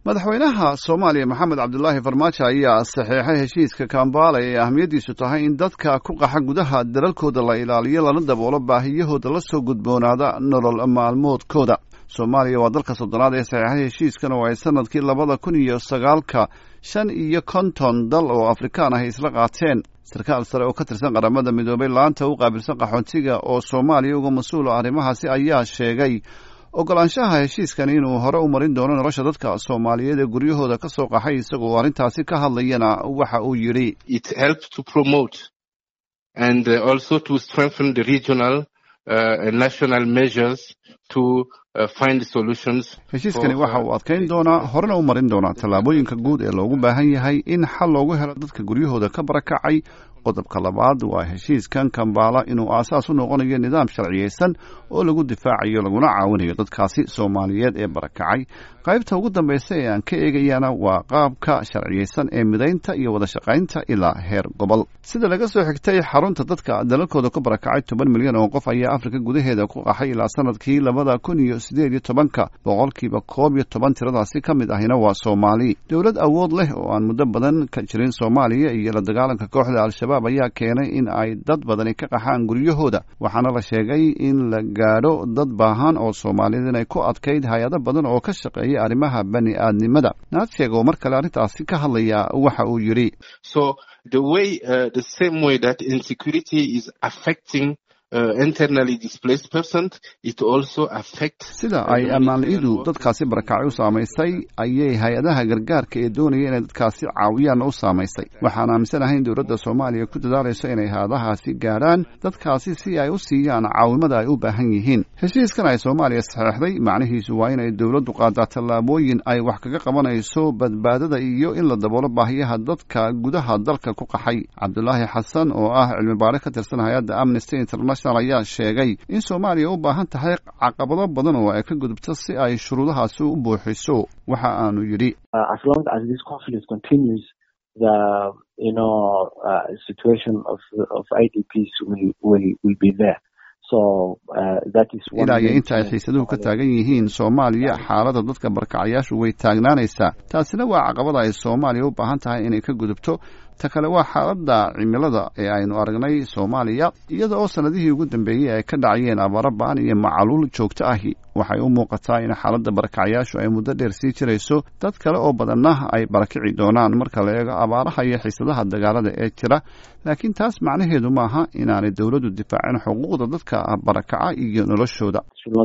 madaxweynaha soomaaliya maxamed cabdulaahi farmaajo ayaa saxeexay heshiiska kambala ee ahmiyaddiisu tahay in dadka ku qaxa gudaha dalalkooda la ilaaliyo lana daboolo baahiyahooda la soo gudboonaada nolol maalmoodkooda soomaaliya waa dalka soddonaad ee saxeexay heshiiskan oo ay sanadkii labada kun iyo sagaalka shan iyo konton dal oo afrikaan ah isla qaateen sarkaal sare oo ka tirsan qaramada midoobay laanta u qaabilsan qaxoontiga oo soomaaliya uga mas-uula arrimahaasi ayaa sheegay ogolaanshaha heshiiskan inuu hore u marin doono nolosha dadka soomaaliyeed ee guryahooda ka soo qaxay isagoo arrintaasi ka hadlayana waxa uu yidhi and also to strengthen the regional uh, and national measures to uh, find solutions. heshiiskani waxa uu adkayn doonaa horena u marin doonaa tallaabooyinka guud ee loogu baahan yahay in xal loogu helo dadka guryahooda ka barakacay qodobka labaad waa heshiiskan kambaala inuu aasaas u noqonayo nidaam sharciyeysan oo lagu difaacayo laguna caawinayo dadkaasi soomaaliyeed ee barakacay qaybta ugu dambaysa ee aan ka eegayana waa qaabka sharciyeysan ee midaynta iyo wada shaqaynta ilaa heer gobol sida laga soo xigtay xarunta dadka dalalkooda ka barakacay toban milyan oo qof ayaa afrika gudaheeda ku qaxay ilaa sanadkii labada kun iyo sideed iyo tobanka boqolkiiba koob iyo toban tiradaasi ka mid ahina waa soomaali dowlad awood leh oo aan muddo badan ka jirin soomaaliya iyo la dagaalanka kooxda al-shabaab ayaa keenay in ay dad badani ka qaxaan guryahooda waxaana la sheegay in la gaadho dad baahan oo soomaaliyeed inay ku adkayd hay-ado badan oo ka shaqeeya arrimaha bani aadnimada naadseeg oo mar kale arrintaasi ka hadlaya waxa uu yidhi so the way uh, the same way that insecurity is affecting Uh, internally displaced persons, it also affects sida ay ammaanla-idu dadkaasi barakacay u saamaysay ayay hay-adaha gargaarka ee doonaya inay dadkaasi caawiyaan u saamaysay waxaan aaminsanahay in dowladda soomaaliya ku dadaalayso inay hay-adahaasi gaadhaan dadkaasi si ay u siiyaan caawimada ay u baahan yihiin heshiiskan ay soomaaliya saxeexday macnihiisu waa inay dowladdu qaadaa tallaabooyin ay wax kaga qabanayso badbaadada iyo in la daboolo baahiyaha dadka gudaha dalka ku qaxay cabdulaahi xasan oo ah cilmi baare ka tirsan hay-adda amnesty international ayaa sheegay in soomaaliya u baahan tahay caqabado badan oo ay ka gudubto si ay shuruudahaasi u buuxiso waxa aanu yidhi ilaa iyo inta ay xiisaduhu ka taagan yihiin soomaaliya xaaladda dadka barkacayaashu way taagnaanaysaa taasina waa caqabada ay soomaaliya u baahan tahay inay ka gudubto ta kale waa xaaladda cimilada ee aynu aragnay soomaaliya iyada oo sanadihii ugu dambeeyey ay ka dhacayeen abaaro ba-an iyo macaluul joogto ahi waxay u muuqataa in xaaladda barakacayaashu ay muddo dheer sii jirayso dad kale oo badanna ay barakici doonaan marka la eego abaaraha iyo xiisadaha dagaalada ee jira laakiin taas macnaheedu maaha inaanay dowladdu difaacin xuquuqda dadka barakaca iyo noloshooda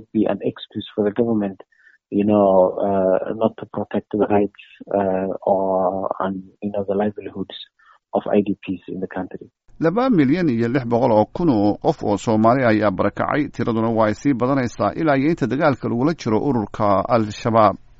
you know, uh, not to protect the rights uh, or and you know the livelihoods of IDPs in the country. laba milyan iyo lix boqol oo kun oo qof oo soomaali ayaa barakacay tiraduna waa ay sii badanaysaa ilaa iyo inta dagaalka lagula jiro ururka al-shabaab